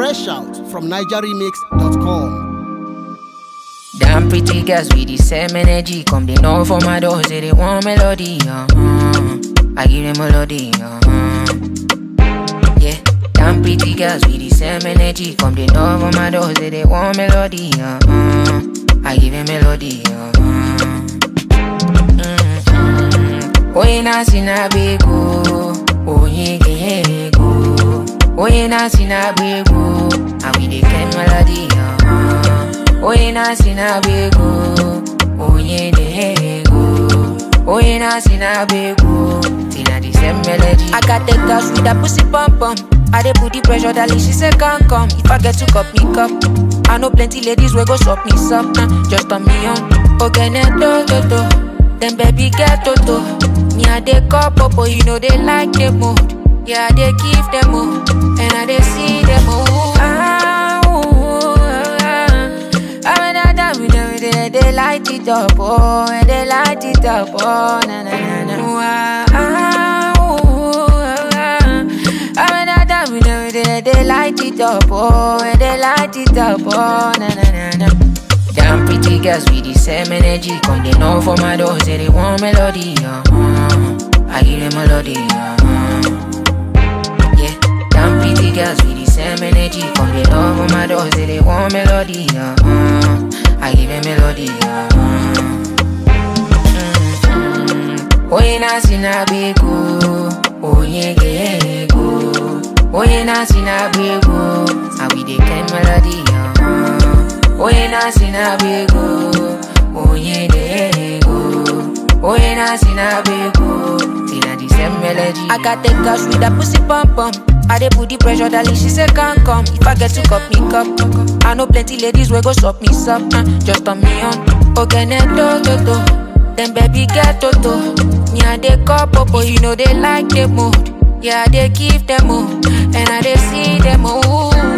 Fresh out from NigerRemix.com. Damn pretty girls with the same energy. Come they know for my door, say they want melody. Uh-huh. I give them melody. Uh-huh. Yeah, damn pretty girls with the same energy. Come they know for my door, say they want melody. Uh-huh. I give them melody. Uh-huh. Mm-hmm. Oye na sina bego, oye gego. Oye na sina bego, and we dey get melody. Uh-huh. Oye na sina bego, oye dego. Oye na sina bego, tina the same melody. I got the girls with a pussy pump pump. I dey put the pressure, darling. She say can't come. If I get to cup me cup, I know plenty ladies will go shop me some. Uh, just on me on. Okay, do do do. Then baby get to to. Me I dey cup up, you know they like the mood. Yeah, I dey give them more, and I dey see them more. Ah, ooh, ah, ah. I mean, I done with them, they, they light it up, oh, and they light it up, oh, na na na na. Ooh, ah, ah, ooh, ah, ah. I mean, I done with them, they, they light it up, oh, and they light it up, oh, na na na na. Damn pretty girls with the same energy, come they know for my door, say they want melody, uh-huh. I give them melody, uh-huh. Yeah, damn pretty girls with the same energy. Come they love on my door, say they want melody. Uh-uh. I give them melody. Uh-uh. Mm-hmm. Oye na sina bego, oye gego. Oye na sina bego, and we dey get melody. Uh-uh. Oye na sina bego, oye gego. Oye na sina bego, tina the same melody. I got the girls with a pussy pump pump. I dey put the pressure, darling. She say can't come. If I get to cup me cup, I know plenty ladies will go shop me some. Uh, just on me on. Okay, do do do. Then baby get to to. Me I dey cup up, you know they like the mood. Yeah, I dey give them more, and I dey see them more.